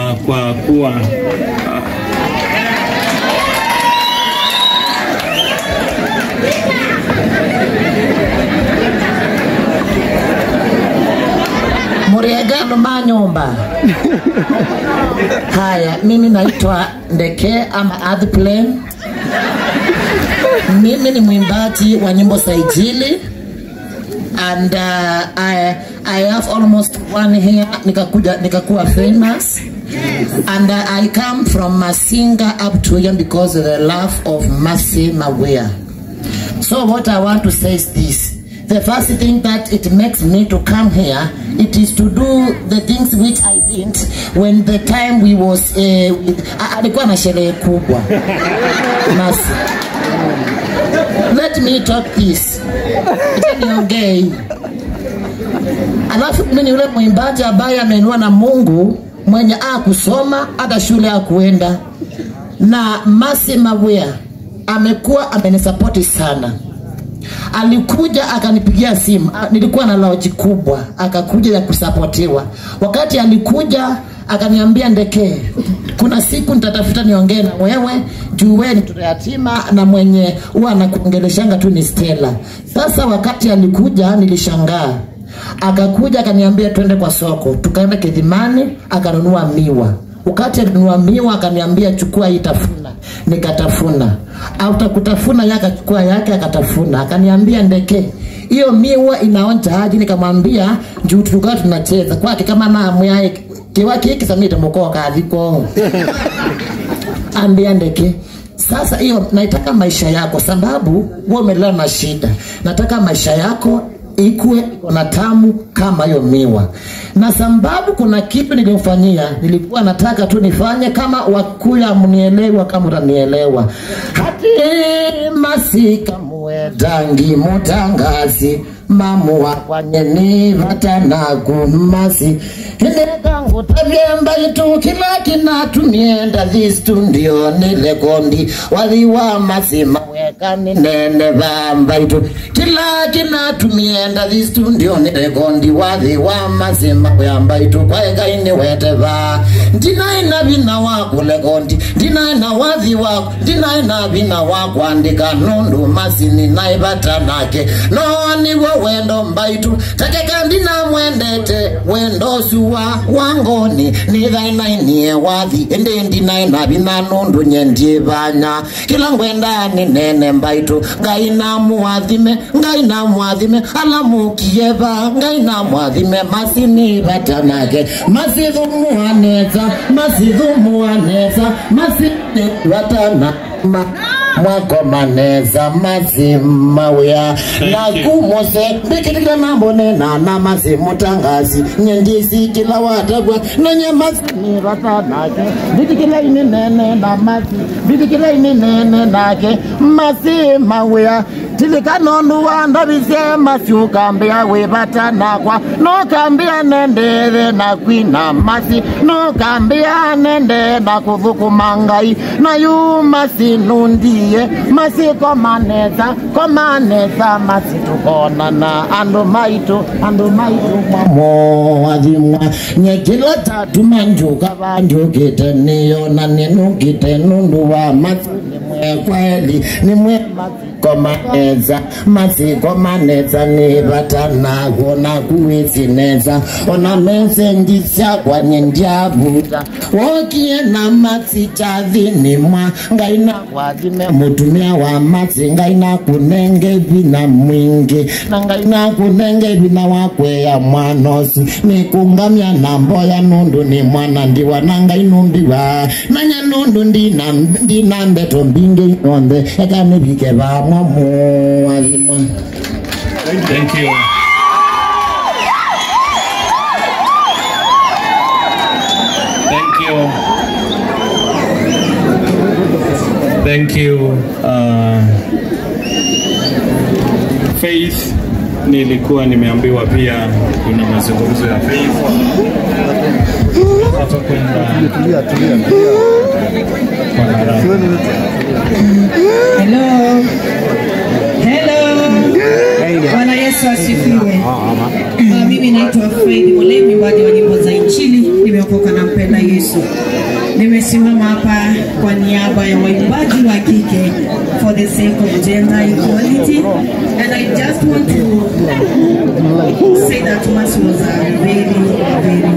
uh, kwa kuwa Muriegano Manyumba. Haya, mimi naitwa Ndeke ama Earthplane. Mimi ni mwimbaji wa nyimbo za Injili and uh, I, I have almost one year nikakuja nikakuwa famous and uh, I come from Masinga up to here because of the love of Mercy Mawea. So what I want to say is this. The first thing that it makes me to come here, it is to do the things which I did when the time we was uh, with, a- alikuwa na sherehe kubwa. Mercy. Let me talk this. Acha niongee hii. Alafu mimi ni yule mwimbaji ambaye ameinua na Mungu mwenye a kusoma hata shule akuenda, na Mercy Mawea amekuwa amenisapoti sana. Alikuja akanipigia simu, Ah, nilikuwa na loji kubwa, akakuja ya kusapotiwa. Wakati alikuja akaniambia, Ndeke, kuna siku nitatafuta niongee na wewe juu wewe ni mtoto yatima na mwenye huwa anakuongeleshanga tu ni Stella. Sasa wakati alikuja nilishangaa akakuja akaniambia twende kwa soko, tukaenda Kidhimani akanunua miwa. Wakati alinunua miwa akaniambia chukua hii tafuna, nikatafuna. Auta kutafuna yake akachukua yake akatafuna, akaniambia Ndeke, hiyo miwa inaonja aje? Nikamwambia juu tulikuwa tunacheza kwake kama namu yae kiwa kiki samite mukoka aliko ambia Ndeke sasa hiyo naitaka maisha yako, sababu wewe umelala na shida. Nataka maisha yako ikuwe iko na tamu kama hiyo miwa, na sababu kuna kitu nilimfanyia, nilikuwa nataka tu nifanye kama Wakuya, mnielewa kama utanielewa. hati masika muwetangi mutangazi mamu wakwanyeni vatanakumasi inekangu tavyemba itu kila kinatumienda thistu ndio nilekondi wathiwa masima wekani nene vamba itu kila kinatumienda thistu ndio nilekondi wathiwa masima weyamba itu kwaekaini weteva ndinaina vina wakulekondi ndinaina wathi waku ndinaina vina wakwandika nundu masini naivatanake no niwo wendo mbaitu takeka ndina mwendete wendo suwa wangoni nithainainie wathi indi ndinaina vina nundu nyendie vanya kila ngwendani nene mbaitu ngai na mwathime ngai na mwathime ala mukieva ngai na mwathime masini vatanake masithumuaneza masithumuaneza masini vatana ma mwakomaneza mazima wya na kumose mbikitila nambonena na mazimu tangazi nyendisi kila watagwa nanye mazini vatanake mbikitila ini nene na mazi mbikitila ini nene nake mazima wya tilikanonu wandavisie masiukambia wivatanakwa nokambia nendere na kwina masi nokambia nende na kuthukuma ngai na yu masinundie masikomaneza komaneza masitukonana andu maitu andu maitu mwamoathimwa nyekila tatu manjuka vanjukite niyona ninukite nundu wa masi nimwe kweli nimwe masikomaneza masikomaneza nivatanago na kuwisineza ona mesenji syakwa nindyavuta wokie na masi chathinimwa ngai na kwathime mutumia wa masi ngai na kunenge vina mwingi na ngai na kunenge vina wakweya mwanosi nikungamya na mboya nundu ni mwana ndiwa na ngai numbiwa nanya nundu ndina ndina mbeto mbingi onthe ekanivike vamwa muwathimwa Thank you. Thank you. Thank you. Uh, Faith nilikuwa nimeambiwa pia kuna mazungumzo ya Faith. Tutakwenda Tulia, tulia, tulia. kwa haraka. Hello. Hello. Bwana Yesu asifiwe. Ah, Mimi naitwa Fred Mole, mwimbaji wa nyimbo za Injili. nimeokoka na mpenda Yesu. Nimesimama hapa kwa niaba ya waimbaji wa kike for the sake of gender equality and I just want to say that Mass was a very very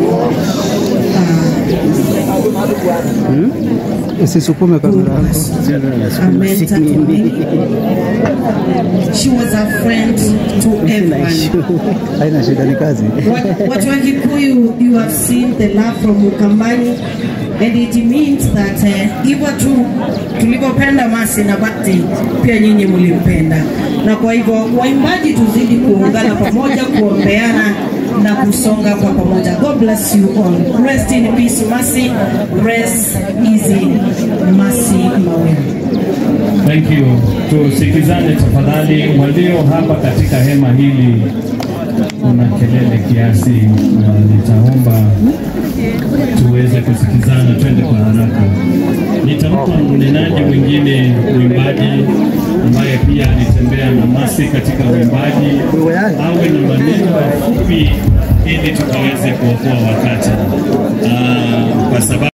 Usisukume kamera yako. a mentor to me. She was a friend to everyone. Haina shida, ni kazi. What- Watu wa Kikuyu, you have seen the love from Ukambani and it means that eh, hivyo tu tulivyopenda Masi na Bati pia nyinyi mlimpenda, na kwa hivyo waimbaji tuzidi kuungana pamoja, kuombeana na kusonga kwa pamoja. God bless you all. Rest in peace Masi, rest easy Masi Mawere. Thank you. Tusikizane tafadhali. Walio hapa katika hema hili, kuna kelele kiasi, na nitaomba tuweze kusikizana, twende kwa haraka. Nitampa mnenaji mwingine, mwimbaji ambaye pia alitembea na Masi katika uimbaji, awe na maneno mafupi ili tukaweze kuokoa wakati, Ah, kwa sababu